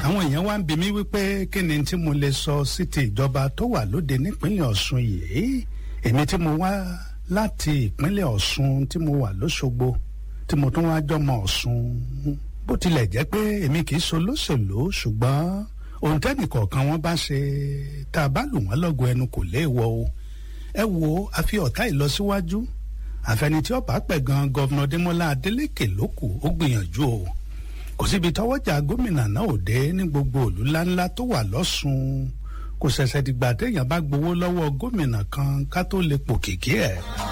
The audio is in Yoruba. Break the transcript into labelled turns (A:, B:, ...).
A: àwọn èèyàn wá ń bi mí wípé kí ni tí mo lè sọ sí ti ìjọba tó wà lóde nípínlẹ̀ Ọ̀ṣun yìí èmi tí mo wá láti ìpínlẹ̀ Ọ̀ṣun tí mo wà lóṣogbo tí mo tún wá jọmọ Ọ̀ṣun bó tilẹ̀ jẹ́ pé èmi kì í so lóṣèlú ṣùgbọ́n ohun tẹ́nìkọ̀ọ̀kan wọn bá ṣe tá a bá lù wọ́n lọ́gọ̀ ẹnu kò léèwọ̀ o ẹ wo àfi ọ̀tá ìlọsíwájú àfẹnití ọ̀bá pẹ̀ gan gọ́vnà Démọ́lá Adélékè ló kù ó gbìyànjú o kò síbi tọwọ́jà gómìnà náà ò dé ní gbogbo òlú ńláńlá tó wà lọ́sùn kò ṣẹ̀ṣẹ̀ dìgbà téèyàn bá gbowó lọ́wọ́ gómìnà kan ká tó lè pò kìkì ẹ̀.